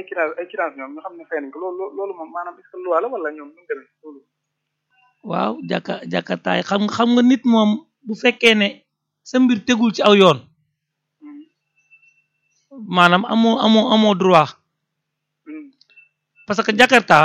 quittance ay quittance ñoom ñu xam ne fay nañ ko loolu loolu moom maanaam est-ce que loi la wala ñoom nu mu demee loolu waaw jàkka jàkkataay xam nga xam nga nit moom bu fekkee ne sa mbir tegul ci aw yoon maanaam amoo amoo amoo droit parce que Jakarta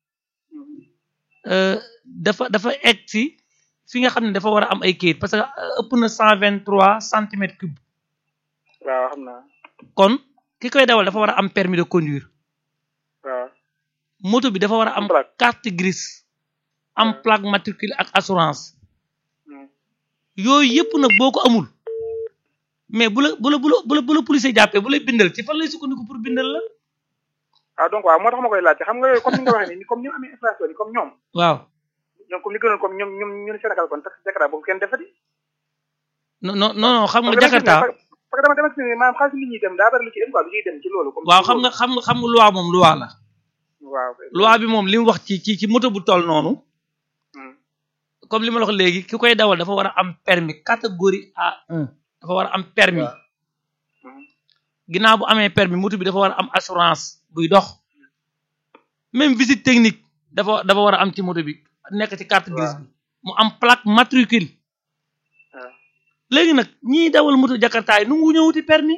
euh, dafa dafa egg ci fi nga xam ne dafa war a am ay kayit parce que euh, ëpp na cent vingt trois centimètres cube waaw xam naa kon ki koy dawal dafa war a am permis de conduire waaw moto bi dafa war a am Plaque. carte grise am Ouais. plaque matricule ak assurance Hmm. yooyu yëpp nag boo ko amul mais bu la bu la bu la bu la bu la policier jàppee bu lay bindal ci fan lay sukkandiku pour bindal la waaw donc waaw moo tax ma koy laajte xam nga yooyu comme ni nga waxee nii comme ni mu amee inflation ni comme ñoom waaw ñoom comme li gënoon comme ñoom ñoom ñun Sénégal kon tax Jakarta boobu kenn defati non non non non xam nga parce que dama gis ne- Jakarta parce que dama dama gis ne maanaam xaalis li ñuy dem daa bari lu ci dem quoi lu ciy dem ci loolu comme waaw xam nga xam nga xam nga loi moom loi la waaw loi bi moom li mu wax ci ci ci moto bu toll noonu Hmm. comme li ma la wax léegi ki koy dawal dafa war a am permis catégorie A1 dafa war a am permis Hmm. ginnaaw bu amee permis moto bi dafa war a am assurance buy dox même visite technique dafa dafa war a am ci moto bi nekk ci carte grise bi mu am plaque matricule waaw léegi nag ñiy dawal moto jakarta yi nu ngu ñëwuti permis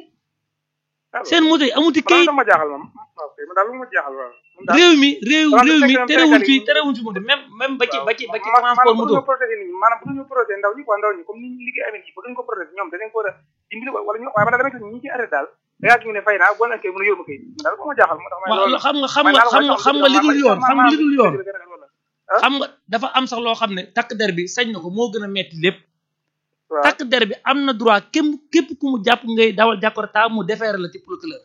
seen moto yi amuti man kayit daal ma jaaxal moom waaw kay man daal lu ma jaaxal waaw man daal réew mi réew Maanaam réew mi fekk na terewuñ Sénégal fi yi- terewuñ fi moto même même ba ci ba ci ba ci ma- transport maanaam moto bëgg ñu protéger nit ñi maanaam bëgg ñu protéger ndaw ñi quoi ndaw ñi comme ni ñu liggéey amee nii bëgg ñu ko protéger ñoom danañ ko war a dimbali wala ñu waaye man daal dama gis ñi ci arrêté daal da ngaa gis ñu ne fay naa boo nekkee mën a yóbbu kay man daal moo ma jaaxal moo tax ma waaw loolu xam nga xam man nga daal xam nga mooy xam nga li dul yoon xam nga li dul yoon ah xam nga dafa am sax loo xam ne takk der bi sañ na ko moo gën a metti lépp waaw takk der bi am na droit képp képp ku mu jàpp ngay dawal jakarta mu defeere la ci procureur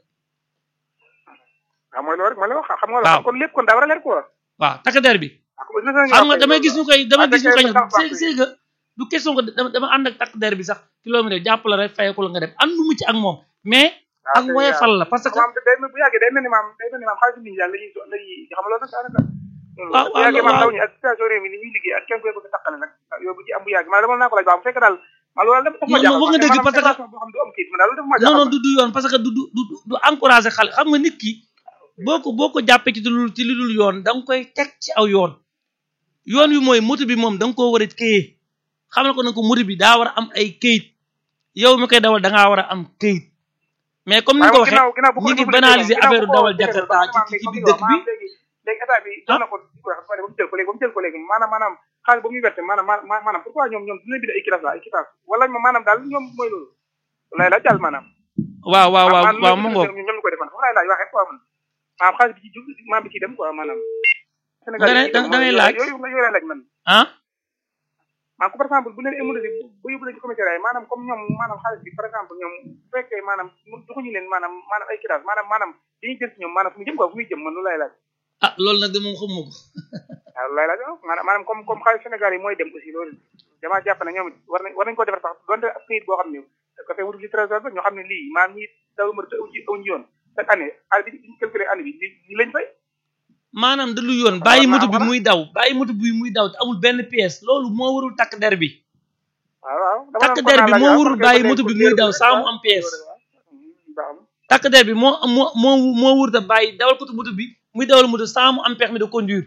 waaw mooy loolu rek mooy loolu xam nga Waaw. loolu kon lépp kon daa war a leer quoi waaw takk der bi ah comme gis nañu xam nga wax damay kay gis ñu koy damay Ah, gis ñu da koy kay tax c'est baax c'est que du question que dama dama ànd ak takk der bi sax kilomètre jàpp la rek fayeku la nga dem àndu mu ci ak moom mais waaw ak kay, woyefal la parce que maam day mel bu yàggee day mel ni maam day mel ni maam xaalis nit ñi daal la ñuy la ñuy xam nga loolu nag daanaka waaw bu yàggee maam waaw. ndaw ñi ak situation réew mi ni ñuy liggéey ak kenn koy bëgg a taqale nag yow bu ci am bu yàgg maanaam dama naa ko laaj baa bu fekkee daal ma loolu dafa ma Non, non, wax nga dëgg parce que- boo xam du am kayit ma daal loolu dafa ma non jaaxal non du du yoon parce que du du du du encouragé xale xam nga nit ki boo ko boo ko jàppee ci lu ci lu dul yoon da nga koy teg ci aw yoon yoon wi mooy moto bi moom da nga koo war a këyee xamal ko ne ko moto bi daa war a am ay këyit yow mi koy dawal da ngaa war a am këyit mais comme ni nga ko waxee ginnaaw ginnaaw bu ko ñi ngi defee banaliser ginnaaw affaire bu ko dawal defee jakarta ba ci maam ci léegi biir comme dëkk bi léegi léegi état bi jox na ko ko wax ba mu jël ko léegi ba mu jël ko léegi maanaam maanaam xaalis ba muy werte maanaam maanaam maanaam pourquoi ñoom ñoom dinañ bind ay kitas la ay kitas wala maanaam daal ñoom mooy loolu lay laaj daal maanaam waaw waaw waaw maanaam waaw loolu mu ñu ngoog ñoom ñu koy defal foofu laay laaj waxee quoi man maanaam xaalis bi ci jug maam bi ci dem quoi maanaam Sénégal Da ngay- yi dem da ngay yooyu- laaj. yooyu yooyu laay laaj man ah maanaam par exemple bu leen émulé bu yóbbu leen ci commissariat yi maanaam comme ñoom maanaam xaalis bi par exemple ñoom bu fekkee maanaam joxuñu leen maanaam maanaam ay kitas maanaam maanaam li ñuy jël ci ñoom maanaam fu mu jëm quoi fu muy jëm man loolu laay laaj ah loolu nag de moom xamuma ko waaw loolu laay laaj waaw maanaam maanaam comme comme xaalis Sénégal yi mooy dem aussi loolu damaa jàpp ne ñoom it war nañ war nañ ko defar sax donte ab këyit boo xam ne da ko fay wutul ci trésor ba ñoo xam ne lii maanaam ñi daw ma te awuñu awuñu yoon chaque année année bi ñu calculé année bi li li lañ fay maanaam da lu yoon bàyyi war naa moto bi war a- muy daw bàyyi moto bi muy daw te amul benn pièce loolu moo warul takk der bi waaw waaw dama takk doon der bi kon naa moo laaj, warul waaw, bàyyi kon moto bi kon muy leer daw rek, saa mu waaw. am pièce baax na. takk der bi moo moo moo moo wurta bàyyi dawal ko moto bi muy dawal moto sans mu am permis de conduire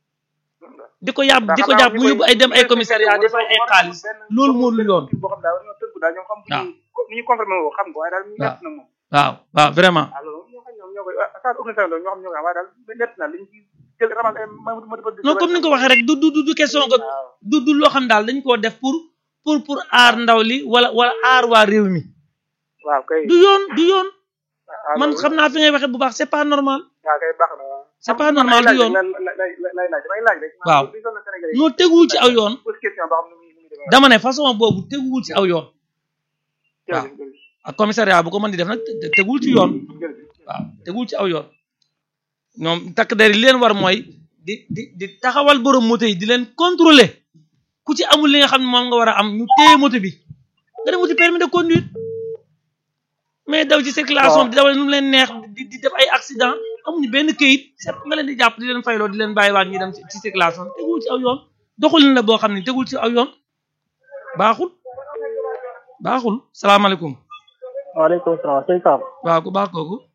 di ko yàbb di ko jàpp mu yóbbu ay dem ay commissariat di fay ay xaalis loolu moo dul yoon boo xam daal war ñoo tënku daal ñoom xam waaw. ni ñuy confirmé woo xam ko waaye daal ñu nett na moom waaw waaw vraiment waaw loolu ñoo xam ñoom ñoo koy saa organisation ñoo xam ñoo koy waaye daal nett na liñ ci jël ramal ay ma ma ma non comme ni nga ko waxee rek du du du du question que waaw du du loo xam daal dañ koo def pour pour pour aar ndaw li wala wala aar waa réew mi waaw kay du yoon du yoon waaw man loolu- xam naa fi ngay waxee bu baax c'est pas normal waaw kay baax na waaw c'est pas normal du yoon lay lay laaj damay laaj rek Waaw. li sonal Sénégalais yi noo teguwul ci aw yoon pose question boo xam ne mu ngi mu ngi demee dama ne façon boobu teguwul ci aw yoon waaw. jërëjëf jërëjëf ak commissariat bu ko mën di def nag te- te- tegul ci yoon jërëjëf waaw tegul ci aw yoon ñoom takk der yi li leen war mooy di di di taxawal borom moto yi di leen contrôler ku ci amul li nga xam ne moom nga war a am ñu téye moto bi nga dem wuti permis de conduire mais daw ci circulation bi di dawal nu mu leen neex di di def ay accident amuñu benn këyit sepp nga leen di jàpp di leen fayloo di leen bàyyiwaat ñuy dem ci ci circulation tegul ci aw yoon doxalin la boo xam ne tegul ci aw yoon baaxul baaxul salaamaaleykum waaleykum salaam sëñ Pape waaw ku baax kooku